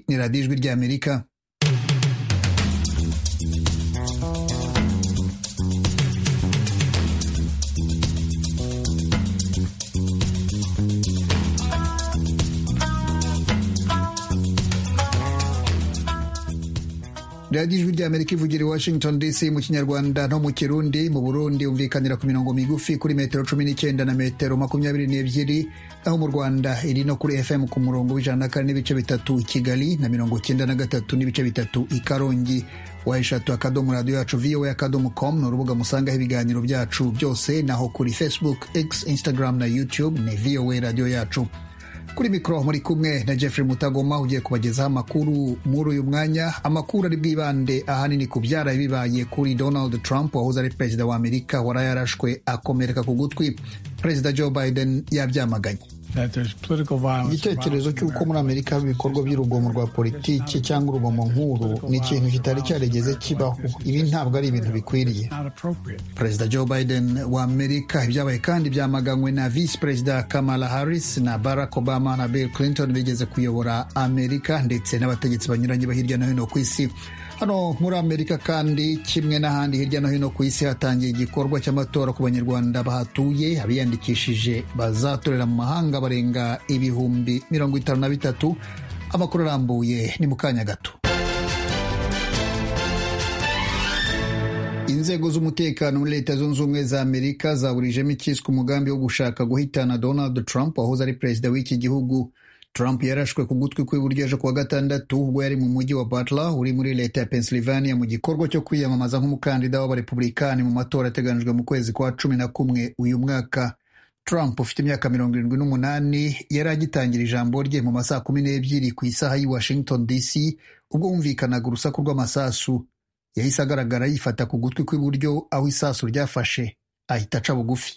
ni radiyo ijwi ry'amerika radiyo ijwi ry'amerika ivugira i washington dc mu kinyarwanda no mu kirundi mu burundi yumvikanira ku mirongo migufi kuri metero cumi n'icyenda na metero makumyabiri n'ebyiri aho mu rwanda iri no kuri fm ku murongo w'ijana na kane n'ibice bitatu kigali na mirongo cyenda na gatatu n'ibice bitatu i karongi wayeshatu akadomo radiyo yacu voa akadomo com ni urubuga musangaho ibiganiro byacu byose naho kuri facebook x instagram na youtube ni voa radiyo yacu kuri mikoro muri kumwe na Jeffrey Mutagoma ugiye kubagezaho amakuru muri uyu mwanya amakuru ari bwibande ahanini ku byaraye bibaye kuri Donald Trump wahoze ari perezida wa Amerika waraye yarashwe akomereka ku gutwi perezida Joe Biden yabyamaganye igitekerezo cy'uko muri amerika haba ibikorwa by'urugomo rwa politiki cyangwa urugomo nkuru ni ikintu kitari cyarigeze kibaho ibi ntabwo ari ibintu bikwiriye perezida joe biden wa amerika ibyabaye kandi byamaganywe na visi perezida kamala harris na barack obama na bill clinton bigeze kuyobora amerika ndetse n'abategetsi banyuranye ba hirya no hino ku isi hano muri amerika kandi kimwe n'ahandi hirya no hino ku isi hatangiye igikorwa cy'amatora ku banyarwanda bahatuye abiyandikishije bazatorera mu mahanga barenga ibihumbi mirongo itanu na bitatu amakuru arambuye ni mu kanya gato inzego z'umutekano muri leta zunze ubumwe za amerika zaburijemo ikiswe umugambi wo gushaka guhitana donald trump wahoze ari perezida w'iki gihugu Trump yarashwe ku gutwi kw'iburyo ejo kuwa gatandatu ubwo yari mu mujyi wa Butler uri muri leta ya Pennsylvania mu gikorwa cyo kwiyamamaza nk'umukandida w'abarepublikani mu matora ateganijwe mu kwezi kwa cumi na kumwe uyu mwaka. Trump ufite imyaka mirongo irindwi n'umunani yari agitangira ijambo rye mu masaha kumi n'ebyiri ku isaha y'i Washington DC ubwo humvikanaga urusaku rw'amasasu. Yahise agaragara yifata ku gutwi kw'iburyo aho isasu ryafashe ahita aca bugufi.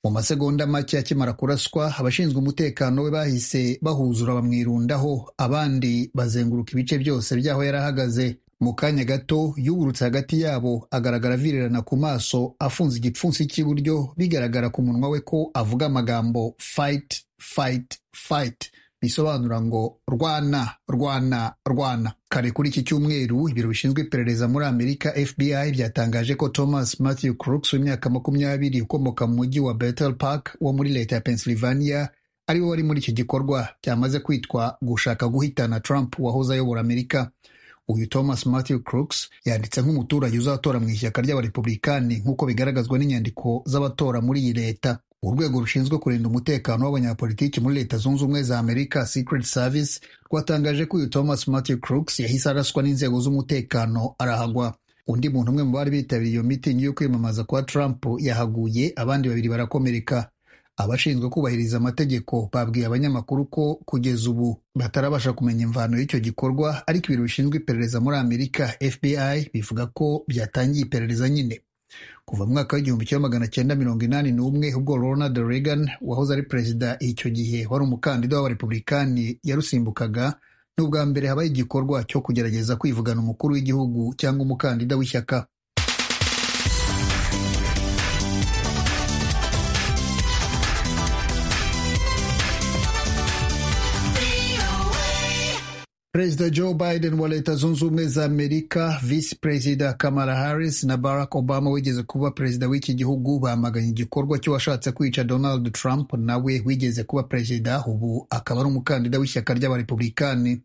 mu masegonda make akimara kuraswa abashinzwe umutekano we bahise bahuzura bamwirundaho abandi bazenguruka ibice byose by'aho yari ahagaze mu kanya gato yugurutse hagati yabo agaragara avirirana ku maso afunze igipfunsi cy'iburyo bigaragara ku munwa we ko avuga amagambo fight fight fight bisobanura ngo rwana rwana rwana kare kuri iki cyumweru ibiro bishinzwe iperereza muri amerika fbi byatangaje ko thomas matthew crooks w'imyaka makumyabiri ukomoka mu mujyi wa bethel park wo muri leta ya pennsylvania ari we wari muri iki gikorwa cyamaze kwitwa gushaka guhitana trump wahoze ayobora amerika uyu thomas matthew crooks yanditse nk'umuturage uzatora mu ishyaka ry'abarepublikani nk'uko bigaragazwa n'inyandiko z'abatora muri iyi leta urwego rushinzwe kurinda umutekano w'abanyapolitiki muri leta zunze ubumwe za amerika secret service rwatangaje ko uyu thomas matthew crooks yahise araswa n'inzego z'umutekano arahagwa undi muntu umwe mu bari bitabiriye iyo mitingi yo kwiyamamaza kwa trump yahaguye abandi babiri barakomereka abashinzwe kubahiriza amategeko babwiye abanyamakuru ko kugeza ubu batarabasha kumenya imvano y'icyo gikorwa ariko ibiro bishinzwe iperereza muri amerika fbi bivuga ko byatangiye iperereza nyine kuva mu mwaka w'igihumbi kimwe magana cyenda mirongo inani n'umwe ubwo Ronald Reagan wahoze ari perezida icyo gihe wari umukandida w'abarepublikani yarusimbukaga ni ubwa mbere habaye igikorwa cyo kugerageza kwivugana umukuru w'igihugu cyangwa umukandida w'ishyaka Perezida Joe Biden wa Leta Zunze Ubumwe za Amerika, Visi Perezida Kamala Harris na Barack Obama wigeze kuba perezida w'iki gihugu bamaganye igikorwa cy'uwashatse kwica Donald Trump nawe wigeze kuba perezida ubu akaba ari umukandida w'ishyaka ry'abarepublikani.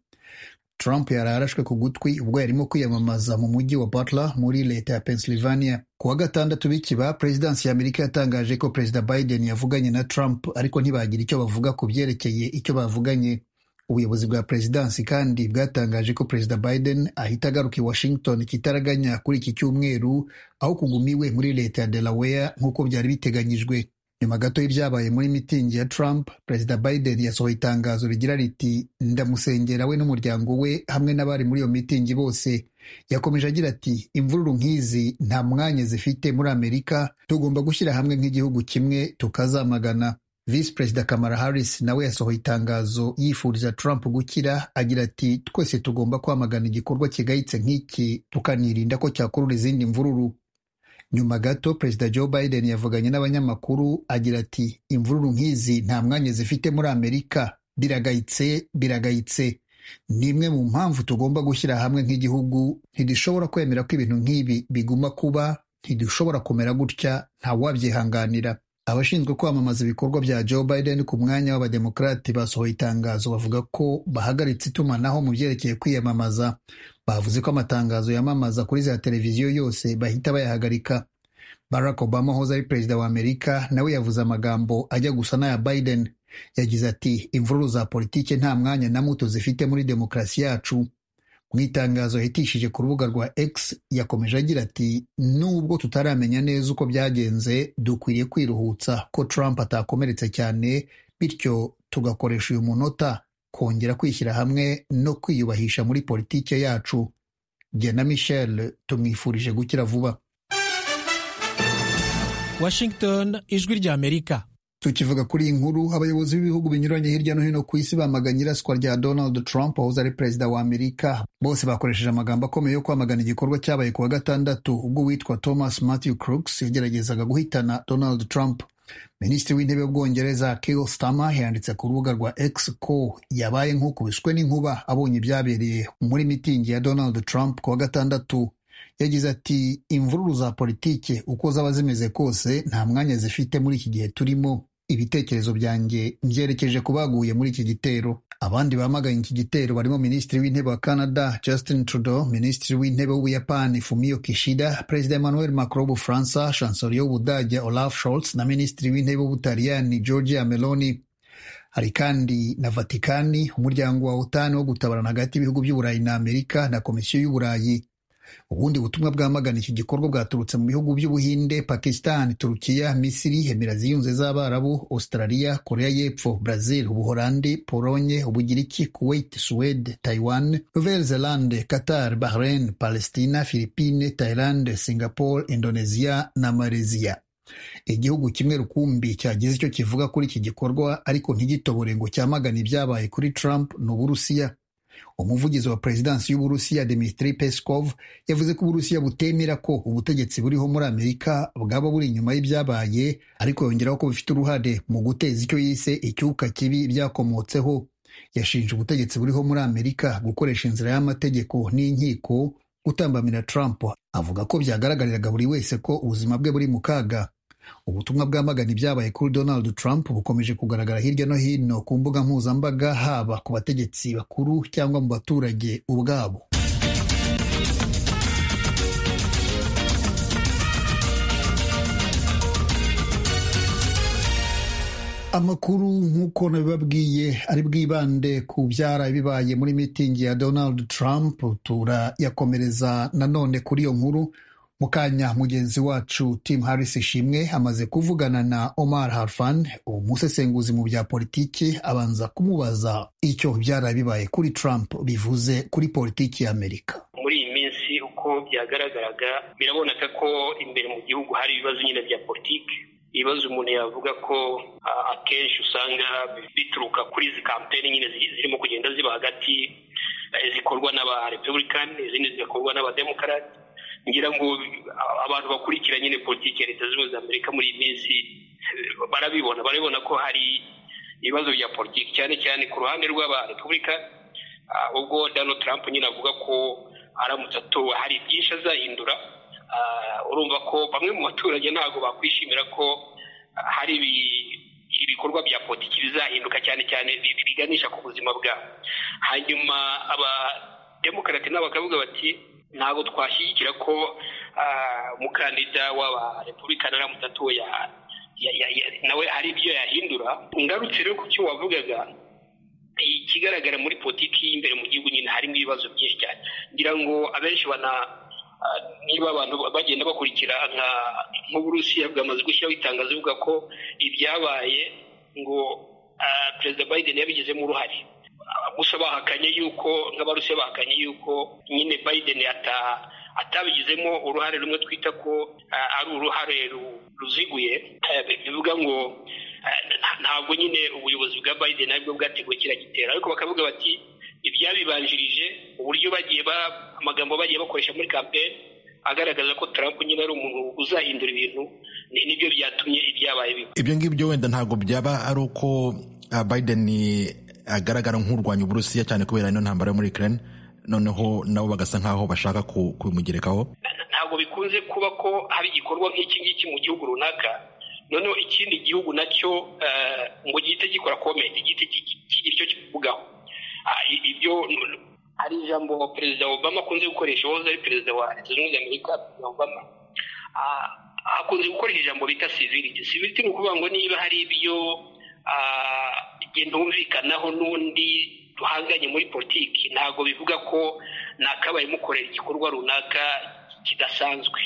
Trump yari arashwe ku gutwi ubwo yarimo kwiyamamaza mu mujyi wa Butler muri leta ya Pennsylvania. Ku wa gatandatu bikiba perezidansi ya Amerika yatangaje ko Perezida Biden yavuganye na Trump ariko ntibagira icyo bavuga ku byerekeye icyo bavuganye. ubuyobozi bwa perezidansi kandi bwatangaje ko perezida biden ahita agaruka i washington kitaraganya kuri iki cyumweru aho kuguma iwe muri leta ya delaware nk'uko byari biteganyijwe nyuma gato y'ibyabaye muri mitingi ya trump perezida biden yasohoye itangazo rigira riti ndamusengera we n'umuryango we hamwe n'abari muri iyo mitingi bose yakomeje agira ati imvururu nk'izi nta mwanya zifite muri amerika tugomba gushyira hamwe nk'igihugu kimwe tukazamagana visi perezida kamara harris nawe yasohoye itangazo yifuriza trump gukira agira ati twese tugomba kwamagana igikorwa kigayitse nk'iki tukanirinda ko cyakurura izindi mvururu nyuma gato perezida joe biden yavuganye n'abanyamakuru agira ati imvururu nk'izi nta mwanya zifite muri amerika biragayitse biragayitse ni imwe mu mpamvu tugomba gushyira hamwe nk'igihugu ntidushobora kwemera ko ibintu nk'ibi biguma kuba ntidushobora kumera gutya ntawabyihanganira abashinzwe kwamamaza ibikorwa bya Joe Biden ku mwanya w'abademokarati basohoye itangazo bavuga ko bahagaritse itumanaho mu byerekeye kwiyamamaza bavuze ko amatangazo yamamaza kuri za televiziyo yose bahita bayahagarika Barack Obama wahoze ari perezida wa Amerika nawe yavuze amagambo ajya gusa n'aya Biden yagize ati imvururu za politike nta mwanya na muto zifite muri demokarasi yacu mu itangazo yahitishije ku rubuga rwa X yakomeje agira ati nubwo tutaramenya neza uko byagenze dukwiriye kwiruhutsa ko Trump atakomeretse cyane bityo tugakoresha uyu munota kongera kwishyira hamwe no kwiyubahisha muri politike yacu jye na Michel tumwifurije gukira vuba Washington ijwi rya Amerika tukivuga kuri iyi nkuru abayobozi b'ibihugu binyuranye hirya no hino ku isi bamaganye iraswa rya Donald Trump wahoze ari perezida wa Amerika bose bakoresheje amagambo akomeye yo kwamagana igikorwa cyabaye kuwa gatandatu ubwo uwitwa Thomas Matthew Crooks yageragezaga guhitana Donald Trump minisitiri w'intebe w'ubwongereza Keir Starmer yanditse ku rubuga rwa X ko yabaye nk'ukubiswe n'inkuba abonye ibyabereye muri mitingi ya Donald Trump kuwa gatandatu yagize ati imvururu za politike uko zaba zimeze kose nta mwanya zifite muri iki gihe turimo ibitekerezo byanjye mbyerekeje ku baguye muri iki gitero abandi bamaganye iki gitero barimo minisitiri w'intebe wa canada justin trudeau minisitiri w'intebe w'ubuyapani fumio kishida perezida emmanuel macron w'ubufaransa chancelier y'ubudage olaf scholz na minisitiri w'intebe w'ubutaliyani georgia meloni hari kandi na vatikani umuryango wa utani wo gutabarana hagati y'ibihugu by'uburayi na amerika na komisiyo y'uburayi ubundi butumwa bwamagana iki gikorwa bwaturutse mu bihugu by'ubuhinde pakistan turukiya misiri emira ziyunze z'abarabu australia korea y'epfo brazil ubuholandi polonye ubugiriki kuwait suwede taiwan nouvelle zelande qatar bahrain palestina philippine thailand singapore indonesia na malaysia igihugu kimwe rukumbi cyagize icyo kivuga kuri iki gikorwa ariko ntigitobore ngo cyamagane ibyabaye kuri trump ni uburusiya umuvugizi wa perezidansi y'uburusiya Dmitry Peskov yavuze ko uburusiya butemera ko ubutegetsi buriho muri amerika bwaba buri inyuma y'ibyabaye ariko yongeraho ko bufite uruhare mu guteza icyo yise icyuka kibi byakomotseho yashinje ubutegetsi buriho muri amerika gukoresha inzira y'amategeko n'inkiko gutambamira Trump avuga ko byagaragariraga buri wese ko ubuzima bwe buri mu kaga ubutumwa bwamagana ibyabaye kuri Donald Trump bukomeje kugaragara hirya no hino ku mbuga mpuzambaga haba ku bategetsi bakuru cyangwa mu baturage ubwabo amakuru nk'uko nabibabwiye ari bwibande ku byara bibaye muri mitingi ya Donald Trump turayakomereza nanone kuri iyo nkuru mu kanya mugenzi wacu Tim Harris Ishimwe amaze kuvugana na Omar Harfan umusesenguzi mu bya politiki abanza kumubaza icyo byaraye bibaye kuri Trump bivuze kuri politiki ya Amerika muri iyi minsi uko byagaragaraga biraboneka ko imbere mu gihugu hari ibibazo nyine bya politiki ibibazo umuntu yavuga ko akenshi usanga bituruka kuri izi kampeni nyine zirimo kugenda ziba hagati zikorwa n'aba republicani izindi zigakorwa n'abademokarati ngira ngo abantu bakurikira nyine politiki ya leta zunze ubumwe za amerika muri iyi minsi barabibona barabibona ko hari ibibazo bya politiki cyane cyane ku ruhande rw'aba repubulika ubwo Donald Trump nyine avuga ko aramutse atowe hari byinshi azahindura urumva ko bamwe mu baturage ntabwo bakwishimira ko hari ibikorwa bya politiki bizahinduka cyane cyane biganisha ku buzima bwabo hanyuma abademokarate n'abakarabuga bati ntabwo twashyigikira ko umukandida w'abarepubulika aramutse atoya nawe hari ibyo yahindura ngarutse rero ku cyo wavugaga ikigaragara muri politiki y'imbere mu gihugu nyine harimo ibibazo byinshi cyane ngira ngo abenshi bana niba abantu bagenda bakurikira nk'uburusiya bwamaze gushyiraho itangazo ivuga ko ibyabaye ngo perezida Biden yabigizemo uruhare gusa bahakanye yuko nk'abarusiya bahakanye yuko nyine Biden atabigizemo uruhare rumwe twita ko ari uruhare ruziguye bivuga ngo ntabwo nyine ubuyobozi bwa Biden aribwo bwateguye kiriya gitero ariko bakavuga bati ibyabibanjirije uburyo bagiye amagambo bagiye bakoresha muri kampeni agaragaza ko Trump nyine ari umuntu uzahindura ibintu nibyo byatumye ibyabaye biba ibyo ngibyo wenda ntabwo byaba ari uko Biden agaragara nk'urwanya uburusiya cyane kubera ino ntambara yo muri ukraine noneho nabo bagasa nk'aho bashaka kumugerekaho ntabwo bikunze kuba ko hari igikorwa nk'iki ngiki mu gihugu runaka noneho ikindi gihugu nacyo ngo gihite gikora komenti gihite kigira icyo kivugaho ibyo hari ijambo perezida obama akunze gukoresha wahoze ari perezida wa leta zunze ubumwe za amerika perezida obama akunze gukoresha ijambo bita civility civility ni ukuvuga ngo niba hari ibyo ntumvikanaho n'undi duhanganye muri politiki ntabwo bivuga ko nakabaye mukorera igikorwa runaka kidasanzwe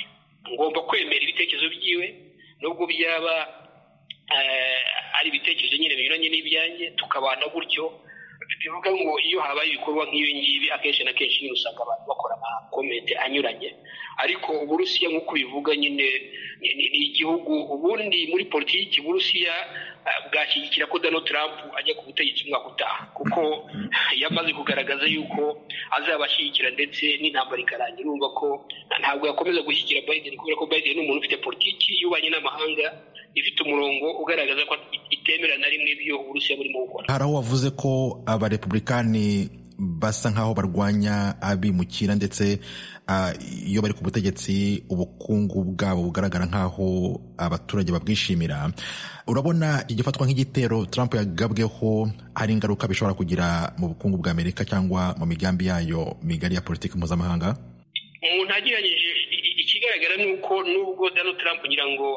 ngomba kwemera ibitekerezo byiwe nubwo byaba ari ibitekerezo nyine binyuranye n'ibyanjye tukabana gutyo bivuga ngo iyo habaye ibikorwa nk'ibi ngibi akenshi na kenshi nyine usanga abantu bakora amakomete anyuranye ariko uburusiya nk'uko bivuga nyine ni igihugu ubundi muri politiki uburusiya bwashyigikira ko donald trump ajya ku butegetsi umwaka utaha kuko yamaze kugaragaza yuko azabashyigikira ndetse n'intambara ikarangira urumva ko ntabwo yakomeza gushyigikira biden kubera ko biden ni umuntu ufite politiki y'ububanyi n'amahanga ifite umurongo ugaragaza ko itemera na rimwe ibyo uburusiya burimo gukora hari aho wavuze ko abarepubulikani basa nk'aho barwanya abimukira ndetse iyo bari ku butegetsi ubukungu bwabo bugaragara nk'aho abaturage babwishimira urabona igifatwa nk'igitero Trump yagabweho hari ingaruka bishobora kugira mu bukungu bwa amerika cyangwa mu migambi yayo migari ya politiki mpuzamahanga umuntu ageragije ikigaragara ni uko nubwo Donald Trump kugira ngo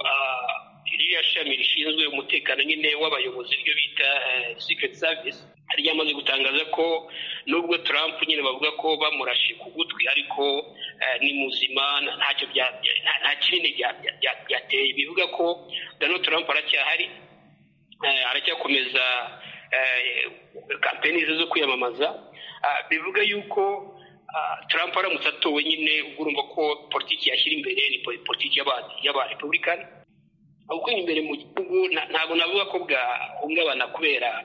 ririya shami rishinzwe umutekano nyine w'abayobozi ryo bita secret service ryamaze gutangaza ko nubwo Trump nyine bavuga ko bamurashe ku gutwi ariko ni muzima ntacyo nta kinini byateye bivuga ko Donald Trump aracyahari aracyakomeza kampeni ze zo kwiyamamaza bivuga yuko Trump aramutse atowe nyine urumva ko politiki yashyira imbere ni politiki y'abarepubulikani ahubwo imbere mu gihugu ntabwo navuga ko bwahungabana kubera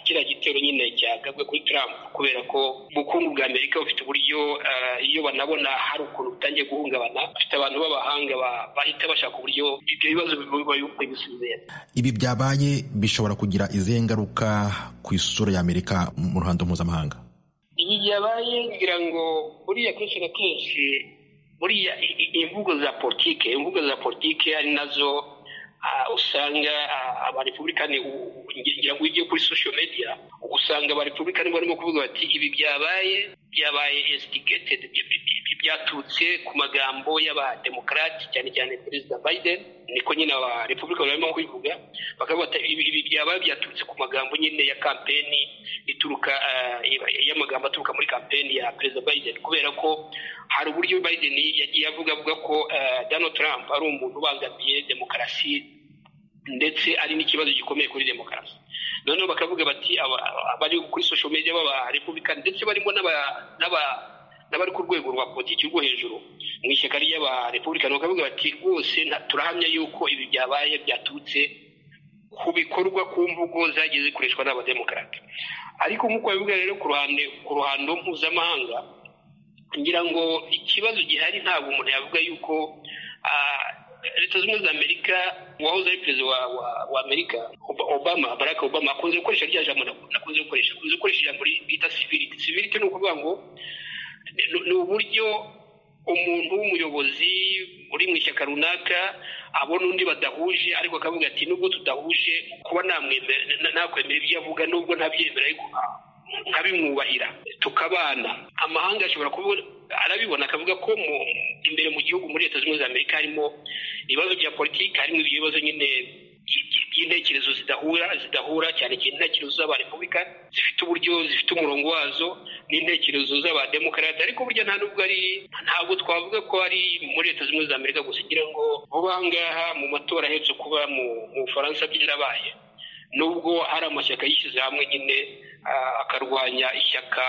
kiriya gitero nyine cyagabwe kuri Trump kubera ko ubukungu bwa amerika bufite uburyo iyo banabona hari ukuntu butangiye guhungabana bafite abantu b'abahanga bahita bashaka uburyo ibyo bibazo bibasubiza ibi byabaye bishobora kugira izihe ngaruka ku isura ya amerika mu ruhando mpuzamahanga iyi yabaye ngira ngo buriya kenshi na kenshi buriya imvugo za politike imvugo za politike ari nazo usanga abarepubulikani ngira ngo ugiye kuri social media usanga abarepubulikani barimo kuvuga bati ibi byabaye byabaye instigated byatutse ku magambo y'abademokarati cyane cyane perezida biden niko nyine abarepubulikani barimo kubivuga bakavuga bati ibi byabaye byaturutse ku magambo nyine ya kampeni ituruka y'amagambo aturuka muri kampeni ya perezida biden kubera ko hari uburyo biden yagiye avuga avuga ko donald trump ari umuntu ubangamiye demokarasi ndetse ari n'ikibazo gikomeye kuri demokarasi noneho bakavuga bati abari kuri social media baba republican ndetse barimo n'abari ku rwego rwa politiki rwo hejuru mu ishyaka ry'abarepublican bakavuga bati rwose turahamya yuko ibi byabaye byaturutse ku bikorwa ku mvugo zagiye zikoreshwa n'abademokarate ariko nk'uko babivuga rero ku ruhando mpuzamahanga ngira ngo ikibazo gihari ntabwo umuntu yavuga yuko leta zunze ubumwe za amerika wahoze ari perezida wa amerika obama barack obama akunze gukoresha rya jambo nakunze gukoresha akunze gukoresha ijambo bita civility civility ni ukuvuga ngo ni uburyo umuntu w'umuyobozi uri mu ishyaka runaka abona undi badahuje ariko akavuga ati nubwo tudahuje kuba nakwemera ibyo avuga nubwo ntabyemera ariko nkabimwubahira tukabana amahanga ashobora kuvuga arabibona akavuga ko imbere mu gihugu muri leta zunze za amerika harimo ibibazo bya politiki harimo ibyo bibazo nyine by'intekerezo zidahura zidahura cyane cyane intekerezo z'abarepubulika zifite uburyo zifite umurongo wazo n'intekerezo z'abademokarate ariko burya nta nubwo ari ntabwo twavuga ko ari muri leta zimwe za amerika gusa kugira ngo vuba aha ngaha mu matora ahetse kuba mu bufaransa byarabaye nubwo hari amashyaka yishyize hamwe nyine akarwanya ishyaka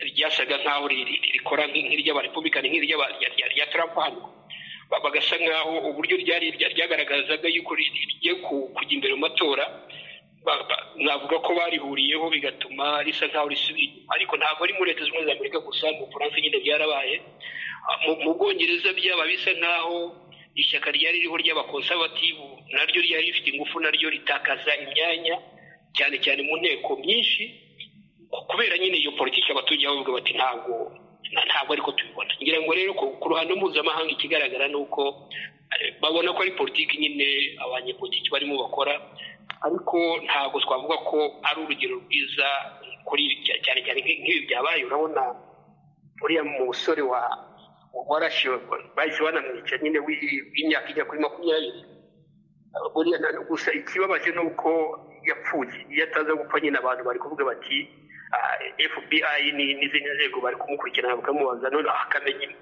ryasaga nk'aho rikora nk'iry'abarepublikani nk'irya Trump hano bagasa nk'aho uburyo ryari ryagaragazaga yuko rigiye kujya imbere mu matora navuga ko barihuriyeho bigatuma risa nk'aho risubiye ariko ntabwo ari muri leta zunze ubumwe za amerika gusa mu bufaransa nyine byarabaye mu bwongereza byaba bisa nk'aho ishyaka ryari ririho ry'abakonsabativu naryo ryari rifite ingufu naryo ritakaza imyanya cyane cyane mu nteko nyinshi kubera nyine iyo politiki abaturage bavuga bati ntabwo ntabwo ariko tubibona ngira ngo rero ku ruhando mpuzamahanga ikigaragara ni uko babona ko ari politiki nyine abanyepolitiki barimo bakora ariko ntabwo twavuga ko ari urugero rwiza kuri cyane cyane nk'ibi byabaye urabona uriya musore wa warashiwe bahise banamwica nyine w'imyaka ijya kuri makumyabiri gusa ikibabaje ni uko yapfuye iyo ataza gupfa nyine abantu bari kuvuga bati fbi n'izindi nzego bari kumukurikirana bakamubaza none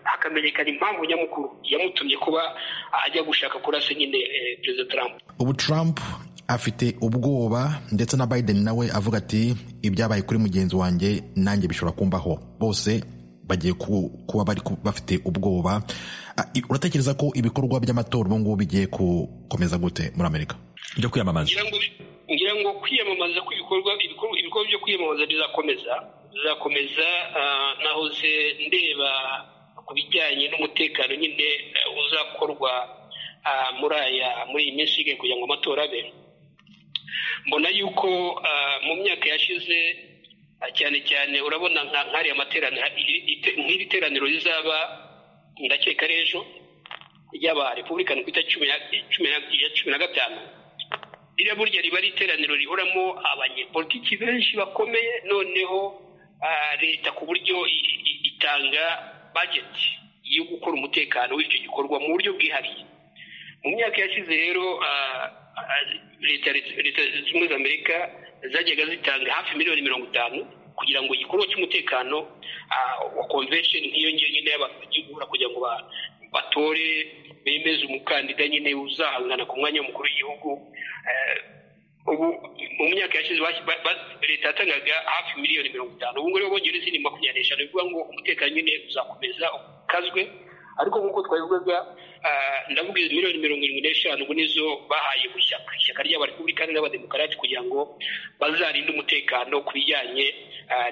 hakamenyekana impamvu nyamukuru yamutumye kuba ajya gushaka kurasa nyine perezida trump ubu trump afite ubwoba ndetse na biden nawe avuga ati ibyabaye kuri mugenzi wanjye nanjye bishobora kumbaho bose bagiye kuba bari bafite ubwoba uratekereza ko ibikorwa by'amatora ubu ngubu bigiye gukomeza gute muri amerika byo kwiyamamaza ngira ngo kwiyamamaza kw'ibikorwa ibikorwa byo kwiyamamaza bizakomeza bizakomeza nahoze ndeba ku bijyanye n'umutekano nyine uzakorwa muri aya muri iyi minsi isigaye kugira ngo amatora abe mbona yuko mu myaka yashize cyane cyane urabona nka nk'ariya materaniro nk'iri teraniro rizaba ndakeka ejo ry'aba repubulika ku itariki ya cumi na gatanu ririya burya riba ari iteraniro rihuramo abanyepolitiki benshi bakomeye noneho leta ku buryo itanga bajeti yo gukora umutekano w'icyo gikorwa mu buryo bwihariye mu myaka yashize rero leta zunze amerika zajyaga zitanga hafi miliyoni mirongo itanu kugira ngo igikorwa cy'umutekano wa konvesheni nk'iyo ngiyo nyine y'abantu bagiye guhura kugira ngo batore bemeze umukandida nyine uzahangana ku mwanya w'umukuru w'igihugu ubu mu myaka yashize leta yatangaga hafi miliyoni mirongo itanu ubu ngubu bongera izindi makumyabiri n'eshanu bivuga ngo umutekano nyine uzakomeza ukazwe ariko nk'uko twabivugaga ndavuga izi miliyoni mirongo irindwi n'eshanu ubu nizo bahaye ku ishyaka ishyaka ry'abarepublikani n'abademokarati kugira ngo bazarinde umutekano ku bijyanye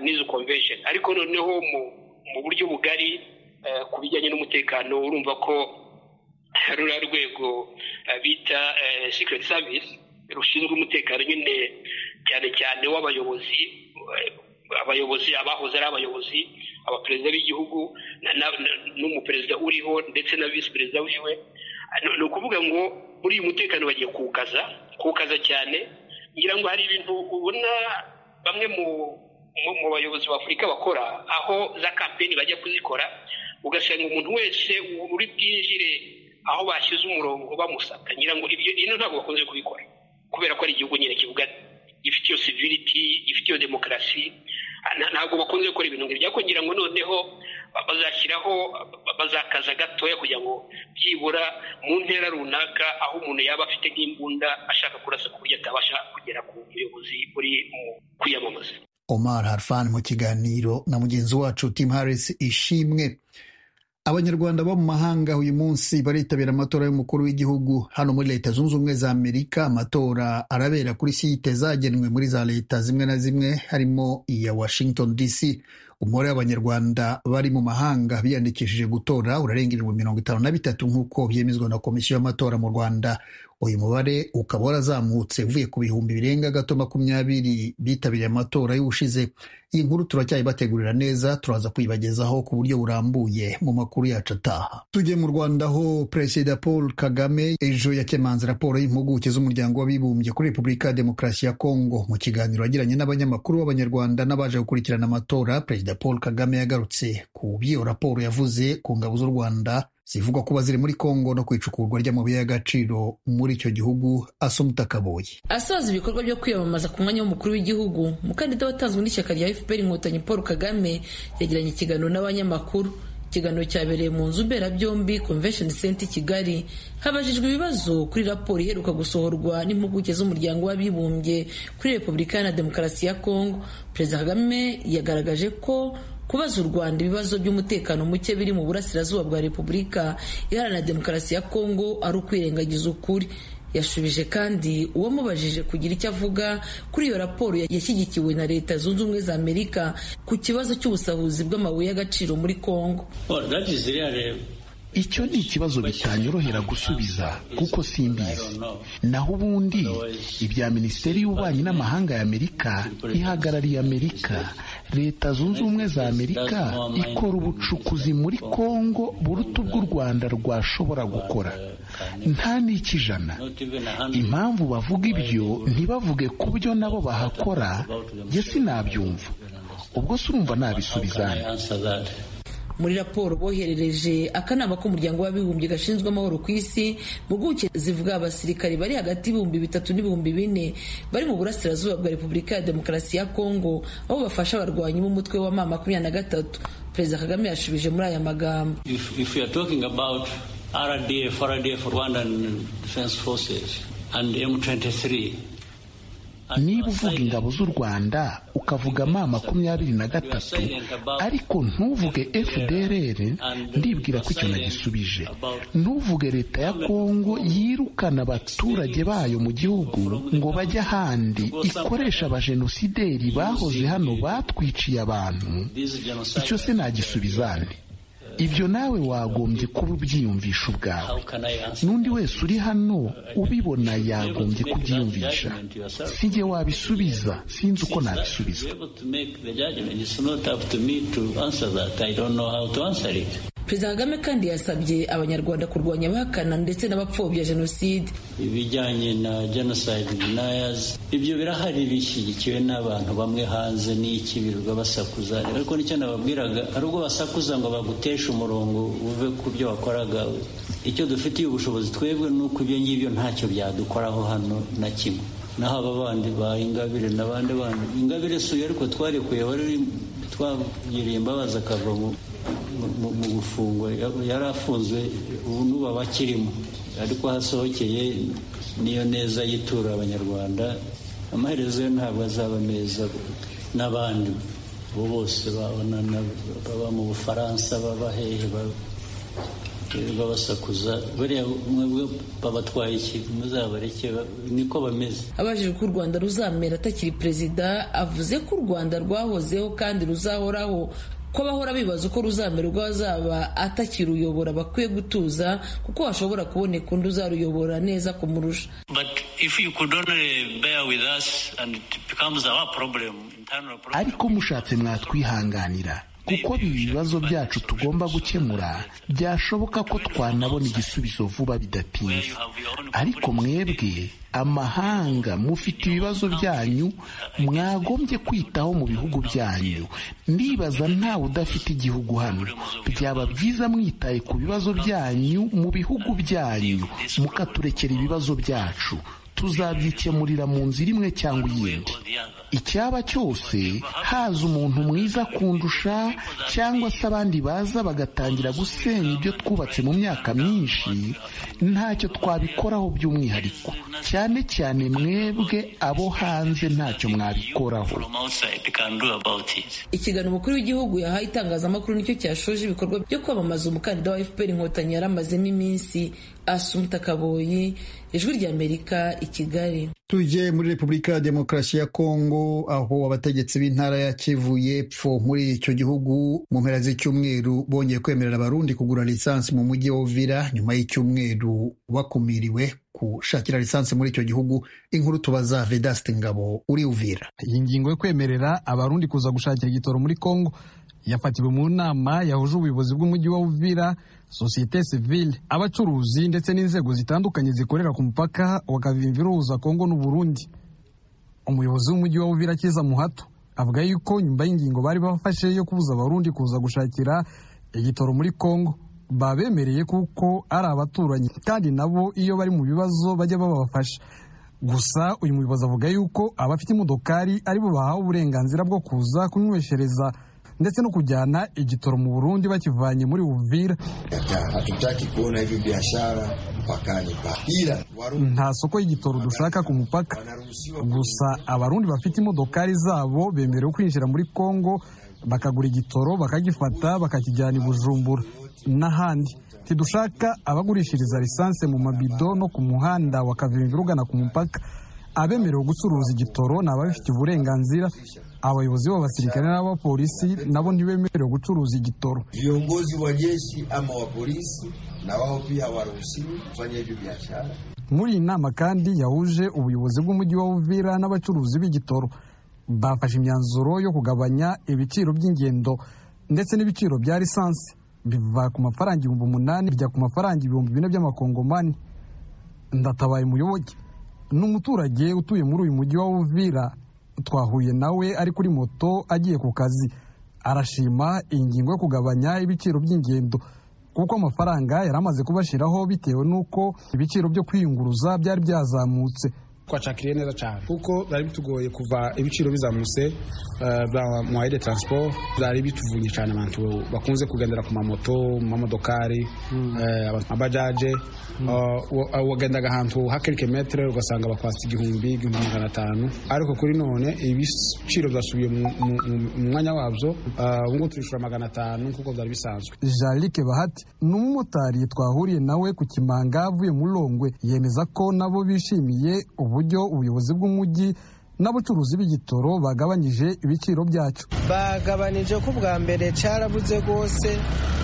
n'izo convention ariko noneho mu buryo bugari ku bijyanye n'umutekano urumva ko ruriya rwego bita secret service rushinzwe umutekano nyine cyane cyane w'abayobozi abayobozi abahoze ari abayobozi abaperezida b'igihugu n'umuperezida uriho ndetse na visi perezida wiwe ni ukuvuga ngo muri uyu mutekano bagiye kuwukaza kuwukaza cyane ngira ngo hari ibintu ubona bamwe mu bayobozi b'afurika bakora aho za kampeni bajya kuzikora ugasanga umuntu wese uri bwinjire aho bashyize umurongo bamusabwa ngira ngo ibyo ntabwo bakunze kubikora kubera ko ari igihugu nyine kivuga gifite iyo civility gifite iyo demokarasi ntabwo bakunze gukora ibintu nk'ibyo kugira ngo noneho bazashyiraho bazakaza gatoya kugira ngo byibura mu ntera runaka aho umuntu yaba afite nk'imbunda ashaka kurasa ku buryo atabasha kugera ku buyobozi buri mu kwiyamamaza omar harfan mu kiganiro na mugenzi wacu tim harris ishimwe abanyarwanda bo mu mahanga uyu munsi baritabira amatora y'umukuru w'igihugu hano muri leta zunze ubumwe za amerika amatora arabera kuri site zagenwe muri za leta zimwe na zimwe harimo iya washington dc umubare w'abanyarwanda bari mu mahanga biyandikishije gutora urarenga ibihumbi mirongo itanu na bitatu nk'uko byemezwa na komisiyo y'amatora mu rwanda uyu mubare ukaba warazamutse uvuye ku bihumbi birenga gato makumyabiri bitabiriye amatora y'ubushize iyi nkuru turacyayibategurira neza turaza kuyibagezaho ku buryo burambuye mu makuru yacu ataha tujye mu rwanda aho perezida paul kagame ejo yakemanze raporo y'impuguke z'umuryango w'abibumbye kuri repubulika ya demokarasi ya kongo mu kiganiro yagiranye n'abanyamakuru b'abanyarwanda n'abaje gukurikirana amatora perezida paul kagame yagarutse ku by'iyo raporo yavuze ku ngabo z'u rwanda zivugwa kuba ziri muri kongo no ku icukurwa ry'amabuye y'agaciro muri icyo gihugu asoma Kaboyi asoza ibikorwa byo kwiyamamaza ku mwanya w'umukuru w'igihugu umukandida watanzwe n'ishyaka rya fpr inkotanyi paul kagame yagiranye ikiganiro n'abanyamakuru ikiganiro cyabereye mu nzu mberabyombi convention center kigali habajijwe ibibazo kuri raporo iheruka gusohorwa n'impuguke z'umuryango w'abibumbye kuri repubulika na demokarasi ya kongo perezida kagame yagaragaje ko kubaza u rwanda ibibazo by'umutekano muke biri mu burasirazuba bwa repubulika iharanira demokarasi ya kongo ari ukwirengagiza ukuri yashubije kandi uwamubajije kugira icyo avuga kuri iyo raporo yashyigikiwe na leta zunze ubumwe za amerika ku kibazo cy'ubusahuzi bw'amabuye y'agaciro muri kongo icyo ni ikibazo bitanyorohera gusubiza kuko simbizi naho ubundi ibya minisiteri y'ububanyi n'amahanga y'amerika ihagarariye amerika leta zunze ubumwe za amerika ikora ubucukuzi muri kongo buruta ubw'u rwanda rwashobora gukora nta n'ikijana impamvu bavuga ibyo ntibavuge ku byo nabo bahakora njye sinabyumva ubwo se urumva nabisubizana muri raporo boherereje akanama k'umuryango w'abibumbye gashinzwe amahoro ku isi impuguke zivuga abasirikare bari hagati y'ibihumbi bitatu n'ibihumbi bine bari mu burasirazuba bwa repubulika ya demokarasi ya kongo aho bafasha abarwanyi b'umutwe wa ma makumyabiri na gatatu perezida kagame yashubije muri aya magambo If, if we are talking about RDF, RDF, Rwandan Defense Forces and M23, niba uvuga ingabo z'u rwanda ukavuga ma makumyabiri na gatatu ariko ntuvuge fdrr ndibwira ko icyo nagisubije ntuvuge leta ya kongo yirukana abaturage bayo mu gihugu ngo bajye ahandi ikoresha abajenosideri bahoze hano batwiciye abantu icyo se nagisubizane ibyo nawe wagombye kuba ubyiyumvisha ubwawe n'undi wese uri hano ubibona yagombye kubyiyumvisha si jye wabisubiza sinzi uko nabisubiza perezida kagame kandi yasabye abanyarwanda kurwanya abahakana ndetse n'abapfobya jenoside ibijyanye na genocide deniers ibyo birahari bishyigikiwe n'abantu bamwe hanze n'iki birirwa basakuza ariko nicyo nababwiraga ari ubwo basakuza ngo baguteshe umurongo uve ku byo wakoraga icyo dufitiye ubushobozi twebwe ni uko ibyo ngibyo ntacyo byadukoraho hano na kimwe naho aba bandi ba ingabire n'abandi bandi ingabire si uyu ariko twarekuye wari twagiriye imbabazi akava mu mu gufungwa yari afunzwe ubu n'ubu aba akirimo ariko hasohokeye niyo neza yitura abanyarwanda amaherezo yo ntabwo azaba meza n'abandi bo bose babona baba mu bufaransa baba hehe babasakuza bariya mwebwe babatwaye iki muzabareke niko bameze abajijwe ko u rwanda ruzamera atakiri perezida avuze ko u rwanda rwahozeho kandi ruzahoraho ko abahora bibaza uko ruzamera ubwo azaba atakiruyobora bakwiye gutuza kuko hashobora kuboneka undi uzaruyobora neza kumurusha But if you could only bear with us and it becomes our problem, internal problem. ariko mushatse mwatwihanganira kuko ibi bibazo byacu tugomba gukemura byashoboka ko twanabona igisubizo vuba bidatinze ariko mwebwe amahanga mufite ibibazo byanyu mwagombye kwitaho mu bihugu byanyu ndibaza ntawe udafite igihugu hano byaba byiza mwitaye ku bibazo byanyu mu bihugu byanyu mukaturekera ibibazo byacu tuzabyikemurira mu nzira imwe cyangwa iyindi icyaba cyose haza umuntu mwiza kundusha cyangwa se abandi baza bagatangira gusenya ibyo twubatse mu myaka myinshi ntacyo twabikoraho by'umwihariko cyane cyane mwebwe abo hanze ntacyo mwabikoraho From outside, we can do about it. ikiganiro umukuru w'igihugu yahaye itangazamakuru nicyo cyashoje ibikorwa byo kwamamaza umukandida wa fpr inkotanyi yari amazemo iminsi asumta kaboyi ijwi ry'amerika i kigali tujye muri repubulika ya demokarasi ya kongo aho abategetsi b'intara ya kivu y'epfo muri icyo gihugu mu mpera z'icyumweru bongeye kwemerera abarundi kugura lisansi mu mujyi wa uvira nyuma y'icyumweru bakumiriwe gushakira lisansi muri icyo gihugu inkuru tubaza vedaste ngabo uri uvira iyi ngingo yo kwemerera abarundi kuza gushakira igitoro muri congo yafatiwe mu nama yahuje ubuyobozi bw'umujyi wa uvira sosiyete sivile abacuruzi ndetse n'inzego zitandukanye zikorera ku mupaka wa kavimvi uhuza kongo n'uburundi umuyobozi w'umujyi wa uvira kiza muhato avuga yuko nyuma y'ingingo bari bafashe yo kubuza abarundi kuza gushakira igitoro muri congo babemereye kuko ari abaturanyi kandi nabo iyo bari mu bibazo bajya babafasha gusa uyu muyobozi avuga yuko abafite imodokari aribo bahawe uburenganzira bwo kuza kunyweshereza ndetse no kujyana igitoro mu burundi bakivanye muri uvira Kataa, hatutaki kuona hivi biashara mpakani pa ila Warundi nta soko y'igitoro dushaka ku mupaka wanaruhusiwa gusa abarundi bafite imodokari zabo bemerewe kwinjira muri kongo bakagura igitoro bakagifata bakakijyana i bujumbura n'ahandi ntidushaka abagurishiriza lisansi mu mabido no ku muhanda wa kavimvira ugana ku mupaka abemerewe gucuruza igitoro ni ababifitiye uburenganzira abayobozi b'abasirikare n'abapolisi nabo ntibemerewe gucuruza igitoro Viongozi wa jeshi ama wa polisi na wao pia hawaruhusiwi kufanya hivyo biashara. muri iyi nama kandi yahuje ubuyobozi bw'umujyi wa uvira n'abacuruzi b'igitoro bafashe imyanzuro yo kugabanya ibiciro by'ingendo ndetse n'ibiciro bya lisansi biva ku mafaranga ibihumbi umunani bijya ku mafaranga ibihumbi bine by'amakongomani ndatabaye umuyoboke ni umuturage utuye muri uyu mujyi wa uvira twahuye nawe ari kuri moto agiye ku kazi arashima iyi ngingo yo kugabanya ibiciro by'ingendo kuko amafaranga yari amaze kubashiraho bitewe n'uko ibiciro byo kwiyunguruza byari byazamutse twacakiriye neza cyane kuko byari bitugoye kuva ibiciro bizamutse eh, bya mwayide transport byari bituvunnye cyane abantu bakunze kugendera ku mamoto mu mamodokari eh, aba- abajaje Eh, wa- eh, wagendaga ahantu ha kelike metere ugasanga bakwasa igihumbi igihumbi magana atanu ariko kuri none ibiciro byasubiye mu- mu- mu- mu mwanya wabyo Eh, ubu ngubu turishura magana atanu kuko byari bisanzwe jarike bahati ni umumotari twahuriye nawe ku kimanga avuye muri rongwe yemeza ko nabo bishimiye uburyo ubuyobozi bw'umujyi n'abacuruzi b'igitoro bagabanyije ibiciro byacyo bagabanije ko ubwa mbere cyarabuze rwose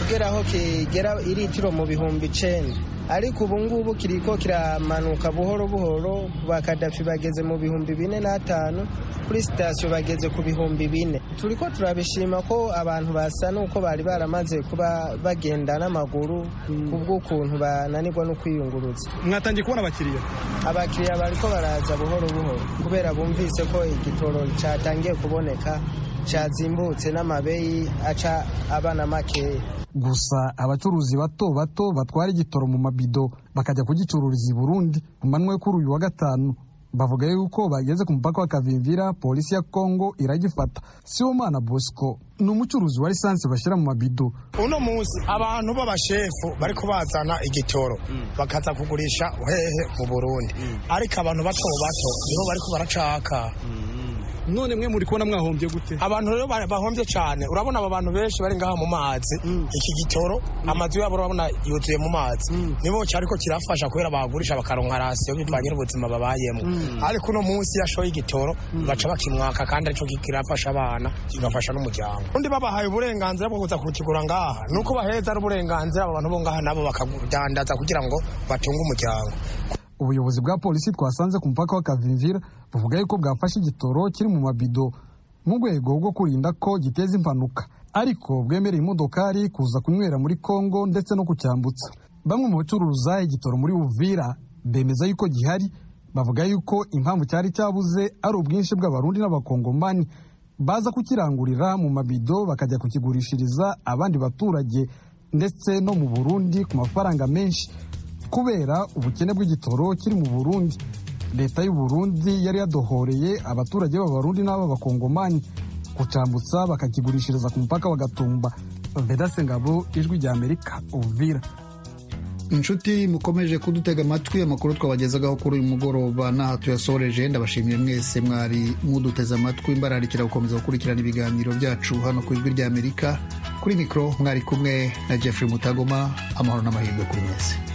kugera aho kigera iritiro mu bihumbi icenda ariko ubu ngubu kiriko kiramanuka buhoro buhoro ba kadafi bageze mu bihumbi bine n'atanu kuri sitasiyo bageze ku bihumbi bine turiko turabishima ko abantu basa n'uko bari baramaze kuba bagenda n'amaguru kubw'ukuntu bananirwa no kwiyunguruza mwatangiye kubona abakiriya abakiriya bariko baraza buhoro buhoro kubera bumvise ko igitoro cyatangiye kuboneka cyazimbutse n'amabeyi aca abana makeya gusa abacuruzi bato bato batwara igitoro mu mabido bakajya kugicururiza i burundi ku manywa yo kuri uyu wa gatanu bavuga yuko bageze ku mupaka wa kavimvira polisi ya kongo iragifata sibomana bosco ni umucuruzi wa lisansi bashyira mu mabido uno munsi abantu b'abashefu bariko bazana igitoro bakaza kugurisha hehe mu burundi ariko abantu bato bato nibo bariko baracaka none mwe muri kubona mwahombye gute abantu rero ba- bahombye cyane urabona aba bantu benshi bari ngaha mu mazi iki gitoro amazu yabo urabona yuzuye mu mazi nibo cyariko kirafasha kubera bagurisha bakaronka rasiyo bivanye n'ubuzima babayemo ariko uno munsi yashoye igitoro baca bakimwaka kandi aricyo kirafasha abana kigafasha n'umuryango undi babahaye uburenganzira bwo kuza kukigura ngaha nuko baheza ari uburenganzira aba bantu bo ngaha nabo bakadandaza kugira ngo batunge umuryango ubuyobozi bwa polisi twasanze ku mupaka wa kavimvira buvuga yuko bwafashe igitoro kiri mu mabido mu rwego rwo kurinda ko giteza impanuka ariko bwemereye imodokari kuza kunywera muri kongo ndetse no kucyambutsa bamwe mu bacuruza igitoro muri uvira bemeza yuko gihari bavuga yuko impamvu cyari cyabuze ari ubwinshi bw'abarundi n'abakongomani baza kukirangurira mu mabido bakajya kukigurishiriza abandi baturage ndetse no mu burundi ku mafaranga menshi kubera ubukene bw'igitoro kiri mu burundi leta y'u burundi yari yadohoreye abaturage b'abarundi n'ab'abakongomani kucambutsa bakakigurishiriza ku mupaka wa gatumba vedase ngabo ijwi rya amerika uvira inshuti mukomeje kudutega amatwi amakuru twabagezegaho kuri uyu mugoroba n'aha tuyasoreje ndabashimiye mwese mwari muduteze amatwi mbararikira gukomeza gukurikirana ibiganiro byacu hano ku ijwi ry'amerika kuri mikoro mwari kumwe na jeffrey mutagoma amahoro n'amahirwe kuri mwese